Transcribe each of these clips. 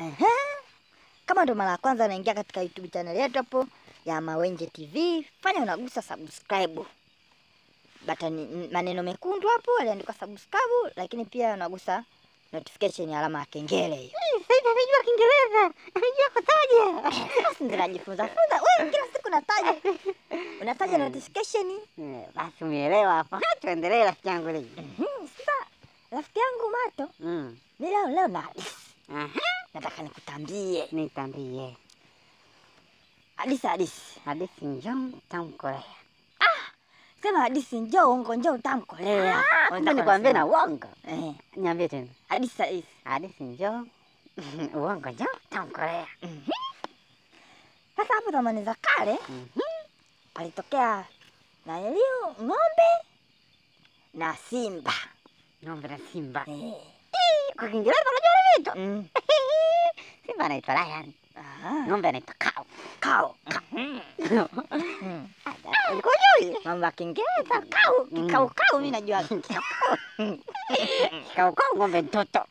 Ehe. Kama ndo mara ya kwanza unaingia katika YouTube channel yetu hapo ya Mawenje TV, fanya unagusa subscribe batani, maneno mekundu hapo aliandikwa subscribe, lakini pia unagusa notification ya alama ya kengele hiyo. Sasa hivi amejua Kiingereza, amejua kutaja. Basi ndio najifunza funza. Wewe kila siku unataja unataja notification. Eh, Basi umeelewa hapo. Tuendelee rafiki yangu leo. Mhm, Sasa rafiki yangu Mato, Mm. mimi leo leo na hadithi Aha. nataka nikutambie Nitambie. hadithi hadithi. Hadithi njoo tamkolea. Sema hadithi, njoo uongo, njoo utamkolea. Kumbe nikwambie na uongo. eh, Niambie tena. hadithi hadithi. Hadithi njoo. Uongo njoo tamkolea. Sasa hapo zamani za kale Mhm. palitokea na iliyo ng'ombe na simba. Ng'ombe na simba. Eh, Kwa Kiingereza unajua ni vitu. mm. Simba anaitwa lion. Aha, Ng'ombe anaitwa cow. Kao. Mm. Ulikuwa hujui? Mambo ya Kiingereza kau, Mm. kikau kau mimi najua. Cow cow ng'ombe mtoto.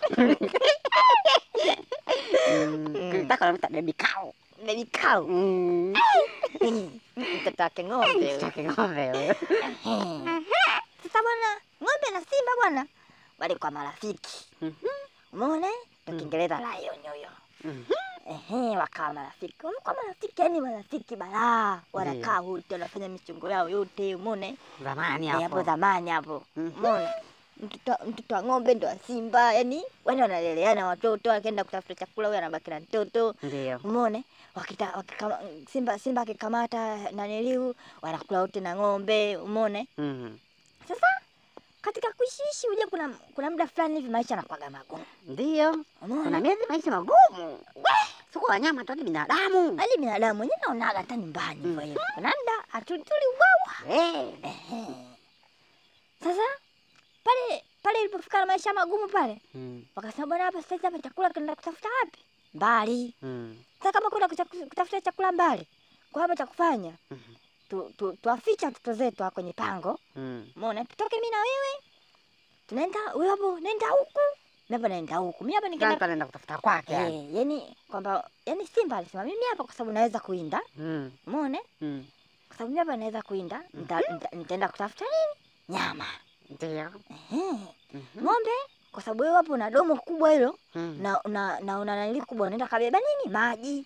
Mm. Kitaka unamuita baby cow. Baby kau. Mm. Mtoto wake ng'ombe. huyo. Kitaka ng'ombe huyo. Sasa bwana, ng'ombe na simba bwana walikuwa marafiki. Mhm. Umeona? eh? Ndio Mm. Kiingereza lion huyo. Mhm. Ehe, wakawa marafiki. Wamekuwa marafiki, yani marafiki balaa. Wanakaa wote, wanafanya michongo yao yote, umeona? eh? Zamani Eh, hapo hapo. zamani hapo. Mhm. Umeona? Mtoto mtoto wa ng'ombe ndo wa simba, yani wale wanaleleana watoto, akienda kutafuta chakula huyo anabaki na mtoto. Ndio. Umeona? Wakita, wakikama, simba simba akikamata naniliu wanakula wote na ng'ombe, umeona? Mhm. Sasa katika kuishiishi uje kuna kuna muda fulani hivi maisha yanakuwaga magumu. Ndio. Kuna Umeona? miezi maisha magumu. Sio kwa wanyama tu hadi binadamu. Hadi binadamu mwenyewe naonaga hata nyumbani hivyo hivyo. Kuna muda hatutuli uwawa. Eh. Ehe. Sasa pale pale ilipofika na maisha magumu pale, Mm. wakasema bwana, hapa sasa hapa chakula kinaenda kutafuta wapi? Mbali. Mm. Sasa kama kuna kucha- kutafuta chakula mbali, kwa hapa cha kufanya Mhm. tu, tu, tuwaficha watoto zetu hapa kwenye pango. Mm. Umeona? Tutoke mimi na wewe. Tunaenda wewe hapo, nenda huku. Mimi hapa naenda huku. Mimi hapa Kila nikienda mtu anaenda kutafuta kwake. yani. Eh, yani kwamba yani Simba alisema mimi hapa kwa sababu naweza kuinda. Mm. Umeona? Mm. Kwa sababu mimi hapa naweza kuinda, nita- nita- nitaenda kutafuta nini? Nyama. Ndio. Ehe. Mhm. Ng'ombe kwa sababu wewe hapo una domo kubwa hilo Mm. na na na una nani kubwa unaenda kabeba nini? Maji.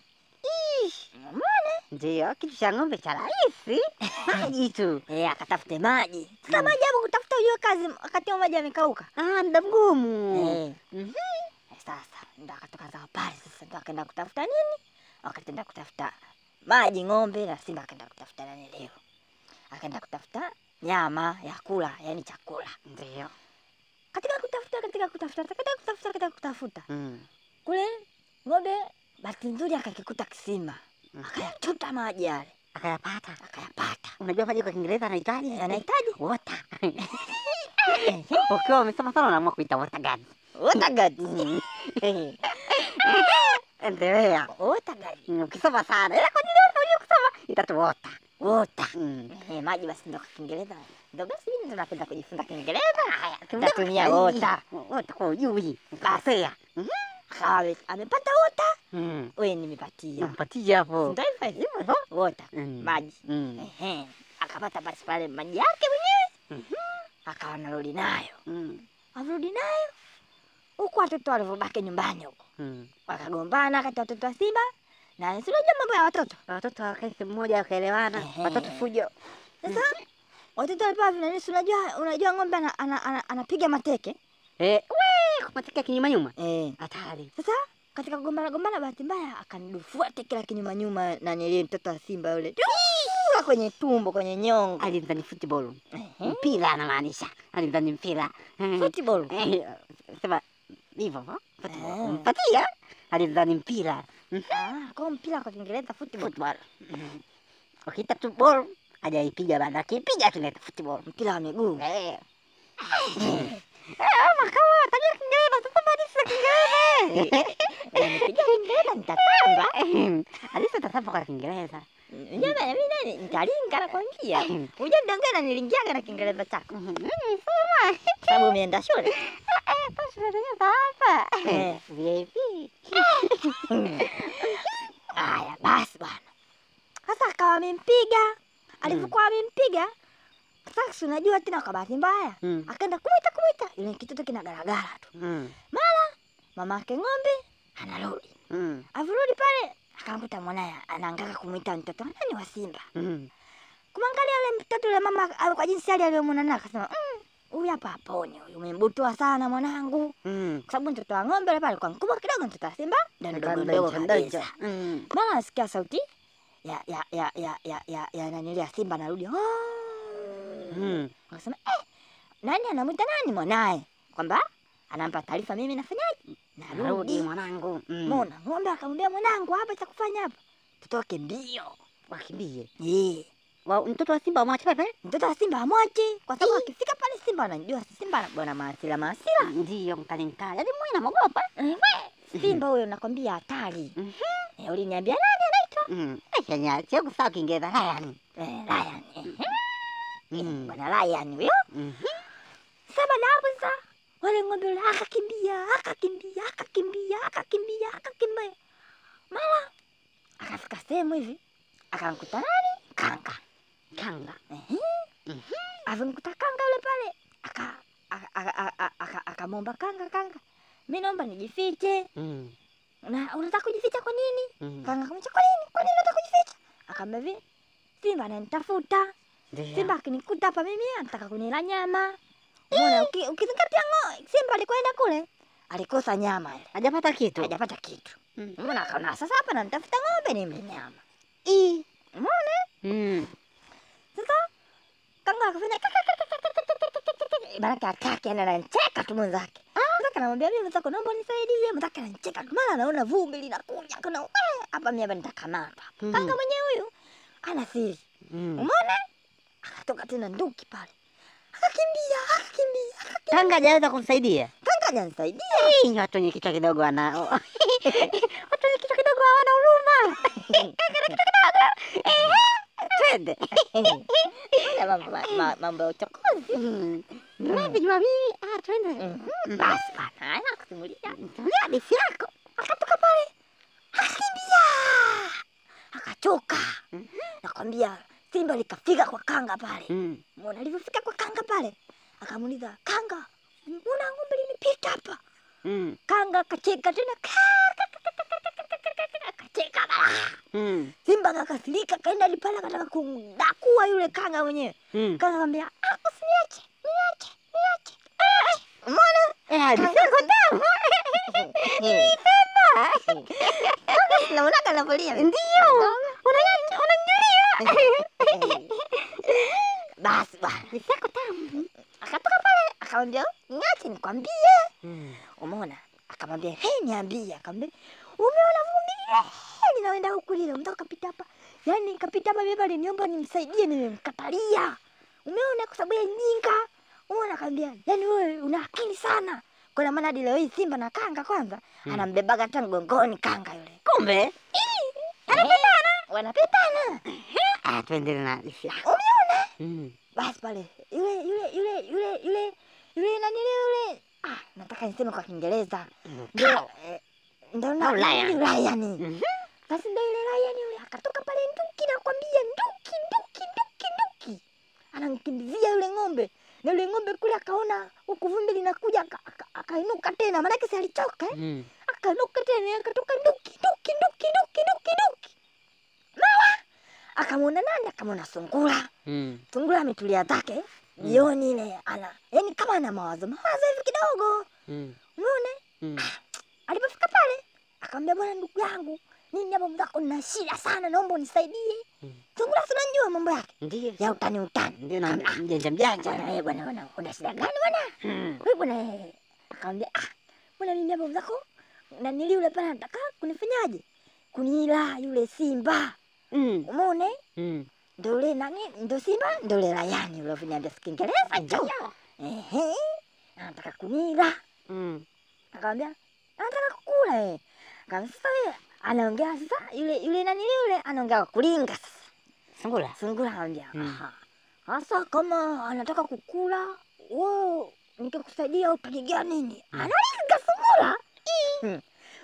Ndio, kitu cha ng'ombe cha rahisi. Maji tu. Eh, akatafute maji. Sasa Mm. maji hapo kutafuta hiyo kazi wakati huo maji yamekauka. Ah, muda mgumu. Eh. Mhm. Sasa ndo akatoka zao pale sasa ndo akaenda kutafuta nini? Akaenda kutafuta maji ng'ombe na simba akaenda kutafuta nani leo? Akaenda kutafuta nyama ya kula, yani chakula. Ndio. Katika kutafuta katika kutafuta katika kutafuta katika kutafuta Mm. kule ng'ombe bahati nzuri akakikuta kisima. Mhm. Akayachota maji yale, Akayapata. akayapata. Unajua maji kwa Kiingereza anahitaji? Anahitaji water. Ukiwa umesoma sana unaamua kuita water gun. water guard. Mm. Eh, Endelea. water guard. Mm, Ukisoma sana ila kwa nini unajua kusoma itatu water. Water. Mm. Eh, maji basi ndo kwa Kiingereza. Ndo basi mimi ndo napenda kujifunza Kiingereza. Haya, Tumia tatumia water. Water kwa ujui. Ukasea. Akawa amepata water. Mm. Wewe nimepatia. Mpatie hapo. Ndio hivyo hivyo. Water. Mm. Maji. Mm. Ehe. Akapata basi pale maji yake mwenyewe. Mhm. Akawa anarudi nayo. Mm. Arudi nayo. Huku watoto walivyobaki nyumbani huko. Mm. Wakagombana kati ya watoto wa Simba na si unajua mambo ya watoto. Watoto wakae sehemu moja wakaelewana. Ehe. Watoto fujo. Sasa watoto walipewa vinani, si unajua unajua ng'ombe ana, ana, ana, anapiga mateke. Eh, we, kumateka kinyuma nyuma. Eh. Hatari. Sasa katika kugombana gombana, bahati mbaya akanidufua teke la kinyuma nyuma na nilie mtoto wa Simba yule Dufua kwenye tumbo, kwenye nyongo. Alimdhani football. Ehe. Mpira anamaanisha. Alimdhani mpira. Eh. Football. Eh, sema hivyo hivyo. Eh. Football. Mpatia. Alimdhani mpira. Ah, kwa mpira kwa Kiingereza football. Football. Mhm. Ukiita tu ball hajaipiga bado. Akipiga tunaita football. Mpira wa miguu. Eh. Eh, makawa tajua Kiingereza sasa bado sio Kiingereza. Nikipiga Kiingereza nitatamba. Alisa tasapa kwa Kiingereza. Unajua bana mimi nani nitalinga nakwambia. Unajua mdanganya na nilingiaga na Kiingereza chako. Sababu umeenda shule. Hapa. Eh. VIP. Haya basi bwana, sasa akawa amempiga. Alivyokuwa amempiga sasa, si unajua tena, kwa bahati mbaya Mm. akaenda kumwita kumwita, yule kitoto kinagaragara tu. Mm. Mama yake ng'ombe anarudi, Mm. avirudi pale akamkuta mwanaye anaangaka kumwita mtoto nani wa Simba. Mm. Kumwangalia yule mtoto yule mama ah, kwa jinsi hali aliyomwona naye akasema, "Mm, huyu hapa haponi, huyu umembutua sana mwanangu." Mm. Kwa sababu mtoto wa ng'ombe yule pale kwa mkubwa kidogo, mtoto wa Simba ndio mdogo mdogo kabisa. Mm. Mara nasikia sauti ya ya ya ya ya ya, ya nanili ya Simba anarudi. Oh. Mm. Akasema, "Eh, nani anamwita nani mwanaye?" Kwamba anampa taarifa mimi nafanyaje? Narudi Narudi. mwanangu. Mm. Mona ng'ombe akamwambia mwanangu, hapa cha kufanya hapa. Tutoke mbio. Wakimbie. Eh. Wa mtoto wa Simba wamwache pale? Mtoto wa Simba amwache kwa sababu akifika pale Simba anajua si Simba ana- bwana maasila maasila. Ndio mkali mkali. Yaani mimi namogopa. Eh, we, Simba huyo nakwambia hatari. Mhm. Eh, uliniambia nani anaitwa? Mm. Kenya sio kusawa Kiingereza Lion. Eh, Lion. Eh, Mm. bwana Lion huyo. Mhm. Sasa baada ya hapo sasa wale ng'ombe wale akakimbia, akakimbia, akakimbia, akakimbia, akakimbia. Mara akafika sehemu hivi akamkuta nani? Kanga. Kanga. Ehe. Mhm. Alimkuta kanga yule pale aka aka- aka- aka- aka- akamwomba kanga, kanga, mi naomba nijifiche. Mm. Na unataka kujificha kwa nini? Mm. Kanga akamwambia kwa nini? Kwa nini unataka kujificha? Akamwambia hivi, Simba ananitafuta. Ndio. Simba akinikuta hapa mimi anataka kunila nyama. Umeona uki- ukizingatia ngo Simba alikwenda kule alikosa nyama ile. Hajapata kitu. Hajapata kitu. Mm. Umeona akaona sasa hapa nanitafuta ng'ombe nimle nyama. Ii. Umeona? Mm. Sasa kanga akafanya Baraka atake ana anacheka tu mwenzake. Mwenzake anamwambia mimi mwenzako naomba nisaidie. Mwenzake anacheka tu mara anaona vumbi linakuja kuna "Eh, hapa mimi hapa nitakamata. Mm. Kanga mwenyewe huyu ana siri. Mm. Umeona? Akatoka tena nduki pale. Akakimbia, akakimbia, akakimbia. Kanga hajaweza kumsaidia. Kanga hajanisaidia. Ii, watu wenye kichwa kidogo wanao. watu wenye kichwa kidogo hawana huruma. Kanga na kichwa kidogo. Ehe. Twende. Ya mambo ma- ma- mambo ya uchokozi. Mm. Vipi Jumapili? Ah, twende. Mhm. Basi bana, haya kusimulia. Simulia hadithi yako. Akatoka pale. Akakimbia. Akachoka. Mhm. Nakwambia Simba likafika kwa kanga pale. Mm. Mbona alivyofika kwa kanga pale? Akamuuliza, "Kanga, mbona ng'ombe limepita hapa?" Mm. Kanga akacheka tena. Akacheka bala. Mm. Simba akakasirika kaenda lipala kataka kumdakua yule kanga mwenyewe. Mm. Kanga akamwambia, "Ah, usiniache, niache, niache." Eh, Umeona? Eh, hadithi yako tamu. Naona kanavolia. Ndio. Unanya- Unanyulia. Basi bwana. Hadithi yako tamu. Akatoka pale akamwambia, "Niache nikwambie." Mm. Umeona? Akamwambia, "Hey, niambie." Akamwambia, "Umeona vumbi lile? Linaenda huku lile, unataka kapita hapa." Yaani kapita hapa mimi aliniomba nimsaidie nimemkatalia. Umeona kwa sababu ya nyinga. Umeona akamwambia, "Yaani wewe una akili sana." Kwa maana hadi leo hii Simba na Kanga kwanza Mm. anambebaga hata mgongoni Kanga yule. Kumbe. Wanapendana. Wanapendana. Ah, tuendelee na hadithi yako. Umeona? Mm. Basi pale yule yule yule yule yule yule nani yule ah, nataka niseme kwa Kiingereza Mm. ndio eh, ndio na Au lion. yule lion. Mhm. Basi ndio yule lion yule akatoka pale nduki, nakwambia nduki nduki nduki nduki, anamkimbizia yule ng'ombe na yule ng'ombe kule akaona huku vumbi linakuja aka- aka- akainuka tena, maanake si alichoka eh? Mm. akainuka tena akatoka nduki nduki nduki nduki nduki nduki, mara akamwona nani? Akamwona sungura. Mm. Sungura ametulia zake jioni ile, ana yani kama ana mawazo mawazo hivi kidogo, Mm. umeona. Mm. Alipofika pale akamwambia, bwana, ndugu yangu, mimi hapa mzako nina shida sana, naomba unisaidie. Mm. Sungura si unajua mambo yake Ndio. ya utani utani. Ndio na mjanja mjanja. Bwana wewe, bwana bwana, una shida gani bwana? Mm. Wewe bwana, eh. akamwambia ah, bwana, mimi hapa mzako na nili yule pale anataka kunifanyaje? Kunila yule simba, Mm. umeona? Mm. Ndio yule nani? Ndio simba, ndio yule layani yule ulioniambia si Kiingereza hicho. Ndio. Ehe, anataka kunila. Mm. Akamwambia anataka kukula eh. Akamwambia sasa wewe anaongea sasa yule yule nani yule anaongea kwa kulinga sasa. Sungura. Sungura anambia Mm. aha. Sasa kama anataka kukula wewe nikikusaidia utanigea nini? Mm. Analinga sungura. Hmm.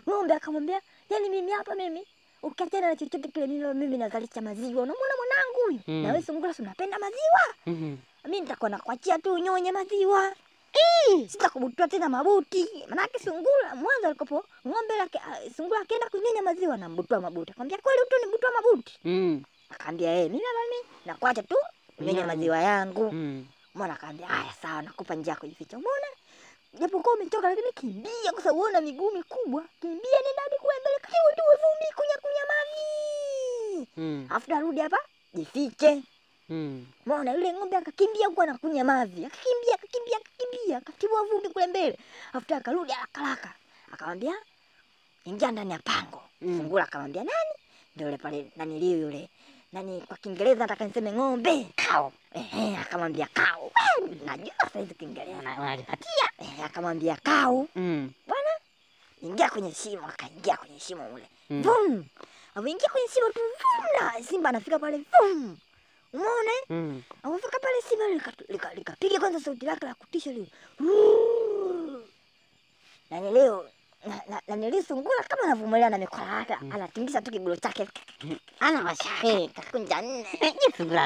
Ng'ombe akamwambia, yaani mimi hapa mimi ukiachana na chochote kile mimi mimi nazalisha maziwa. Unamwona mwanangu huyu? Mm. Na wewe sungura si unapenda maziwa? Mhm. Mimi nitakuwa nakuachia tu unyonye maziwa. Sitakubutua tena mabuti. Manake sungura mwanzo alikopo ng'ombe lake ah, sungura akienda kunyonya maziwa na mbutua mabuti. Akamwambia kweli utonibutua mabuti? Mm. Akaambia eh, mimi hapa mimi nakuacha tu unyonya Unyonya. maziwa yangu. Mm. Mwana akaambia haya sawa, nakupa njia ya kujificha. Umeona? Japokuwa umechoka lakini kimbia kwa sababu una miguu mikubwa. Kimbia nenda hadi kule mbele kati ndio vumbi kunya kunya mavi. Mm. Afu narudi hapa jifiche. Mm. Umeona yule ng'ombe akakimbia huko anakunya mavi. Akakimbia akakimbia akakimbia akatibua vumbi kule mbele. Afu akarudi haraka haraka. Akamwambia ingia ndani ya pango. Mm. Sungura akamwambia nani? Ndio yule pale nani liu yule. Nani kwa Kiingereza nataka niseme ng'ombe. Cow. Ehe, akamwambia kau. Eh, Najua saizi Kiingereza. Una- Unalipatia. Eh, akamwambia kau, Mm. bwana, ingia kwenye shimo. Akaingia kwenye shimo ule, Mm. vum. Alipoingia kwenye shimo tu vum, na simba anafika pale vum. Umeona? eh? Mm. Alipofika pale simba likapiga lika, likapiga kwanza sauti lake la kutisha lile. Ruuu. Na ni leo na, na, na nili sungura kama anavumilia na mikola yake anatingisha tu kigulu chake Ana mashaka. Eh, kakunja nne Ni sungura.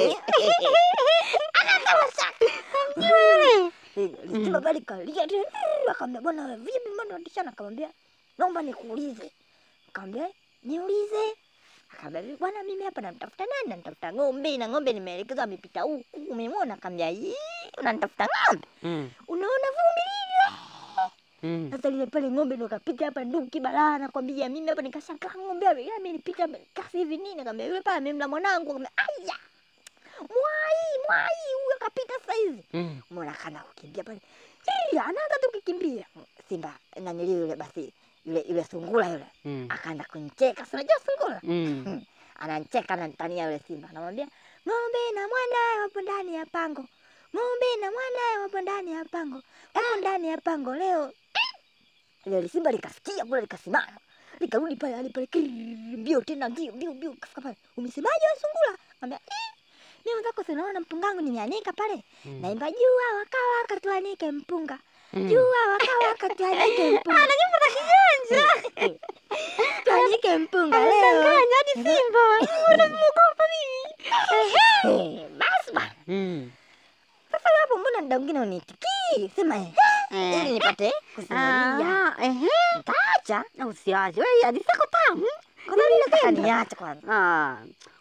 Simba bali kalia tu, akamwambia bwana wewe vipi mbona unatishana? Akamwambia naomba nikuulize. Akamwambia niulize. Akamwambia bwana mimi hapa namtafuta nani? Namtafuta ng'ombe na ng'ombe nimeelekezwa amepita huku. Umemwona? Akamwambia "Ii, unanitafuta ng'ombe? Mm. Unaona vumbi lile? Mm. Sasa lile pale ng'ombe ndo kapita hapa nduki balaa nakwambia mimi hapa nikashangaa ng'ombe hapa yeye amenipita kasi hivi nini? Akamwambia yule pale amemla mwanangu. Akamwambia aya. Mwai, mwai huyo kapita sasa hivi. Mm. Mbona kana kukimbia pale? Ii, anaanza tu kukimbia. Simba nanili yule basi yule yule sungura yule Mm. akaanza kunicheka. Si unajua sungura? Mm. Ananicheka ananitania yule simba. Anamwambia ng'ombe na mwanae wapo ndani ya pango. Ng'ombe na mwanae wapo ndani ya pango. Wapo ndani ya pango leo. Ile simba likasikia kule likasimama. Likarudi pale hali pale kirrrr, mbio tena mbio mbio mbio kafika pale. Umesemaje wewe sungura? Anambia eh mimi mwenzako si unaona mpunga wangu nimeanika pale. Mm. Naimba jua wakawa katuanike mpunga. Mm. Jua wakawa katuanike mpunga. Ana nyimbo za kijanja. Tuanike mpunga leo. hadi simba. Unamuogopa mimi? Basi bwana. Mm. Sasa hapo mbona muda mwingine uniitikii? Sema eh. Eh. Ili nipate kusimulia. Ah, ehe. Nitaacha. Na usiache. Wewe hadi sako tamu. Kwa sababu nataka niache kwanza. Ah,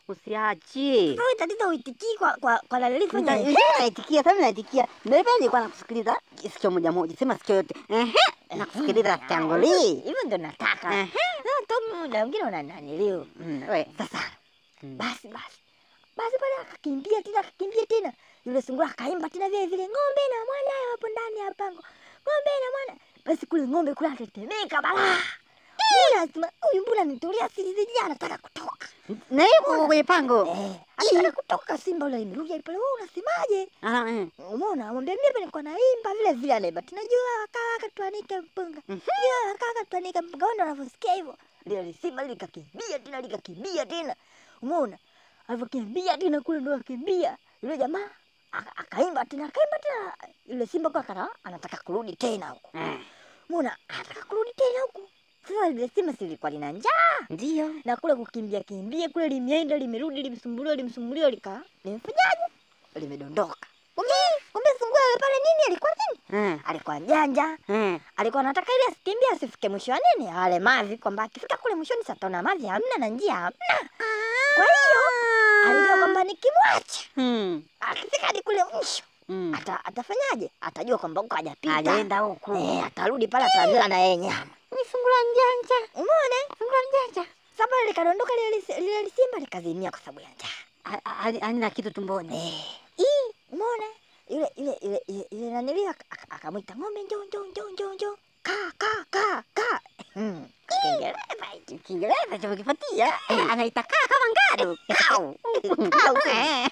usiache. Wewe tatizo uitikii kwa kwa kwa lalili fanya Nita- hivi. Naitikia, sasa naitikia. Ndio pale nilikuwa nakusikiliza sikio moja moja, sema sikio yote. Ehe. Nakusikiliza tangoli. Hivyo ndio nataka. Ehe. Sasa tu muda mwingine unananiliu. Mm, we. Sasa Mm. basi basi. Basi pale akakimbia tena akakimbia tena. Yule sungura akaimba tena vile vile ng'ombe na mwanae wapo ndani ya pango. Ng'ombe na mwana. Basi kule ng'ombe kule akatetemeka balaa. Mbona asema huyu mbona nitulia siri ziji anataka kutoka. Na yuko kwenye pango. Eh, anataka kutoka simba yule imerudi pale wewe unasemaje? Ah, eh. Umeona? Mwambie mimi hapa nilikuwa naimba vile vile anaimba. Tunajua wakaka tuanike mpunga. Mhm. Jua wakaka tuanike mpunga. Wao ndio wanavyosikia hivyo. Ndio ile simba likakimbia tena likakimbia tena. Umeona? Alivyokimbia tena kule ndio akimbia. Yule jamaa aka- akaimba tena akaimba tena. Yule simba kwa kana anataka kurudi tena huko. Eh. Umeona? Anataka kurudi tena huko. Sasa ile simba si lilikuwa lina njaa Ndio. na kule kukimbia kimbia kule limeenda limerudi limesumbuliwa limesumbuliwa lika limefanyaje limedondoka kumbe kumbe sungura yule pale nini alikuwa nini Eh. alikuwa janja Eh. alikuwa anataka ili asikimbie asifike mwisho wa nini ale mavi kwamba akifika kule mwishoni sataona mavi hamna na njia hamna kwa hiyo alijua kwamba nikimwacha Hmm. akifika hadi kule mwisho Hmm. ata, atafanyaje atajua kwamba huko hajapita Hajaenda huku. eh, atarudi pale ataambiwa na yeye nyama Ni sungura njanja. umeona Sungura njanja. sasa pale likadondoka lile lisi- lile lisimba likazimia kwa sababu ya njaa Ha- ha- Halina kitu tumboni. Eh, ii, umeona ile ile ile ile ile nanili aka- aka- akamwita ng'ombe njoo njoo njoo njoo njoo ka ka ka ka Hmm, Kiingereza hicho. Kiingereza cha kukipatia. Eh, Anaita kaa kama ngadu. Kau. Kau. Eh.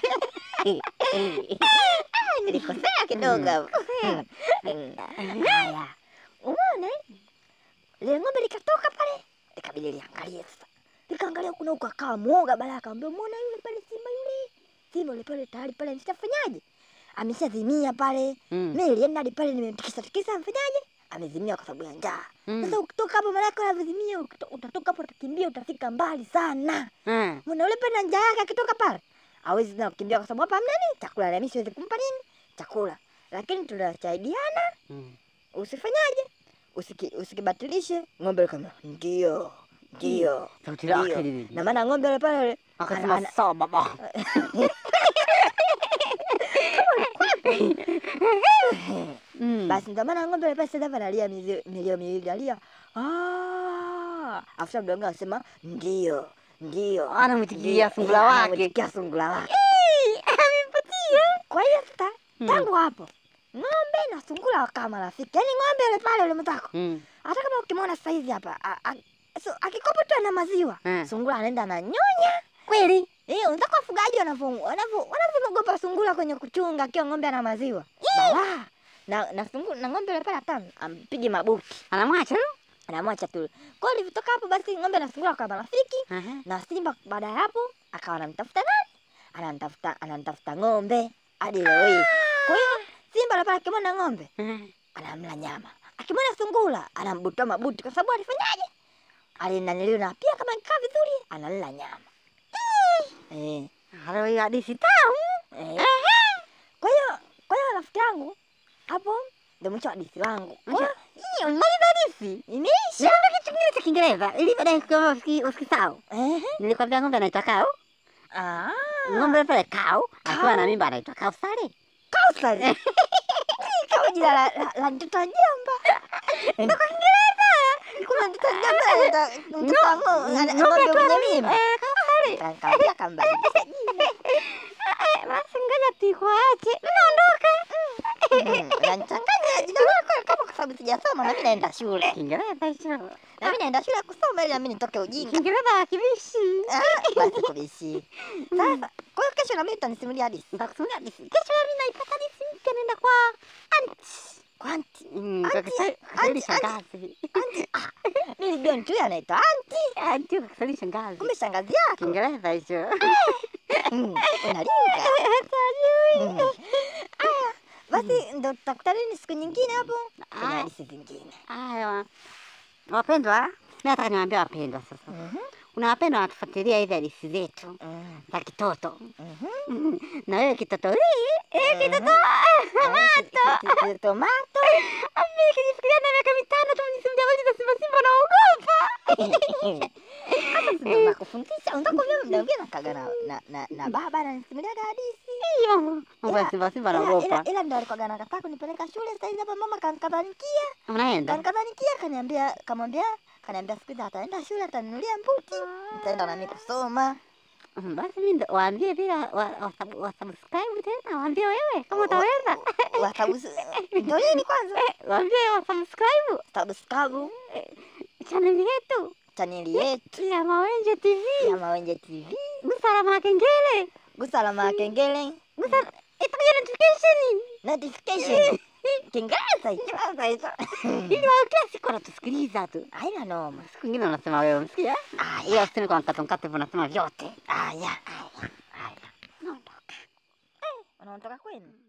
Ah, nilikosea kidogo hapo. Hmm, hmm. Haya, umeona eh? ile ng'ombe likatoka pale likabidi liangalie sasa likaangalia kuna huko akawa mwoga baada akamwambia umeona yule pale simba yule simba yule pale tayari pale nishafanyaje ameshazimia pale Mm. mimi nilienda hadi pale nimemtikisa tikisa mfanyaje amezimia kwa sababu ya njaa. Mm. Sasa ukitoka hapo maana yake unavizimia, ukito- utatoka hapo utakimbia, utafika mbali sana. Mm. Mbona yule pena njaa yake akitoka pale hawezi tena kukimbia kwa sababu hapa hamna nini chakula, na mimi siwezi kumpa nini chakula, lakini tunasaidiana. Mm. Usifanyaje? Usiki, usikibatilishe ng'ombe kama ndio ndio Sauti lake ndio. lile. na maana ng'ombe yule pale yule Akasema ana- sawa baba. Mm. basi ndio maana ng'ombe yule pale sasa hivi analia mizi- milio miwili alia ah, afuta mdogo anasema ndio ndio Anamwitikia Ndio. sungura Eh, wake. anamwitikia sungura wake. Amempatia. Kwa hiyo sasa Mm. tangu hapo ng'ombe na sungura wakawa marafiki. Yaani ng'ombe yule pale yule mtako. Mm. Hata kama ukimwona sasa hivi hapa a- a- so, akikopa tu na maziwa Mm. sungura anaenda ananyonya. Kweli? Eh, unataka wafugaji wanavyo wanavyo wanavyogopa sungura kwenye kuchunga akiwa ng'ombe ana maziwa. Bala. Na na sungura na ng'ombe yule pale hata ampige mabuti. Anamwacha tu. Anamwacha tu. Kwa hiyo ilivyotoka hapo basi ng'ombe na sungura wakawa marafiki. Aha. na simba baada ya hapo akawa anamtafuta nani anamtafuta anamtafuta ng'ombe hadi leo hii kwa hiyo simba lapala akimwona ng'ombe Mm. anamla nyama akimwona sungura anambutoa mabuti kwa sababu alifanyaje alinaniliwa na pia kama ikaa vizuri analala nyama eh, Halo hiyo hadithi tamu. eh. kwa hiyo kwa hiyo rafiki yangu hapo ndio mwisho wa hadithi wangu Kwa hiyo, Hiyo maliza hadithi. imeisha Niambia kitu kingine cha Kiingereza ili baadaye kama usiki- usikisahau. Ehe. Nilikwambia ng'ombe anaitwa Cow. Ah, Ng'ombe pale Cow akiwa Cow. na mimba anaitwa Kausari. Kausari. kama jina la, la, la mtoto wa jamba ndio kwa Kiingereza kuna mtoto wa jamba anaitwa mtoto wa ng'ombe ana- ng'ombe mwenye mimba Eh, Kausari. Kaambia kambadilisha jina. Eh, Basi ngoja tuikuache. Naondoka. Mm, unanichanganya jina lako kama kwa sababu sijasoma na mimi naenda shule Kiingereza hicho. na mimi naenda shule kusoma ili na mimi nitoke ujinga Kiingereza hakibishi. Ah, basi kubishi sasa kwa hiyo kesho na mimi utanisimulia hadithi Nitakusimulia hadithi. Kesho mimi naipata hadithi mpya naenda kwa aunti. kwanti Mm, kwa Auntie, Kiswahili- Kiswahili auntie, shangazi. mimi nilijua mtu huyu anaitwa anti Auntie kwa Kiswahili shangazi. kumbe shangazi yako Kiingereza hicho. Mm, unalinga Mm. Aya, basi ndo tutakutana nini siku nyingine hapo kwenye Ah. hadithi zingine Haya. Wapendwa, mimi nataka niwaambie wapendwa sasa. Mhm, Kuna wapendwa wanatufuatilia hizi hadithi zetu mm, za kitoto. mhm. Na wewe kitoto hii, eh kitoto. Eh, ki- ki- ki- tomato Mimi kijifikiria na miaka mitano tu nisimulia habari za Simba Simba naogopa. ndo nakufundisha unataka kujua muda mwingine nakaga na, na, na, na baba ananisimuliaga hadithi Hiyo mambo ya Ila- Simba Simba ila, ila, naogopa. ila ndo alikuwaga nakataa kunipeleka shule sasa hivi hapa mama kankadhanikia Unaenda? kankadhanikia kaniambia kamwambia kaniambia siku hizi ataenda shule ataninulia mbuti nitaenda nami kusoma Mm, Basi mimi ndo- waambie vile wa- wa- wa- wasubscribe tena, waambie wewe kama utaweza. watabusi ndo nini kwanza Waambie wasubscribe tabuskabu channel yetu chaneli yetu ya Mawenje TV. ya Mawenje TV Gusa alama ya kengele. gusa alama ya kengele Gusa itakuja notification. notification Kiingereza hicho Kiingereza hicho. Ili wao kila siku wanatusikiliza tu. haina noma Siku nyingine unasema wewe msikia? aya Ila usini kwa mkato mkato unasema vyote. aya aya unaondoka kwenu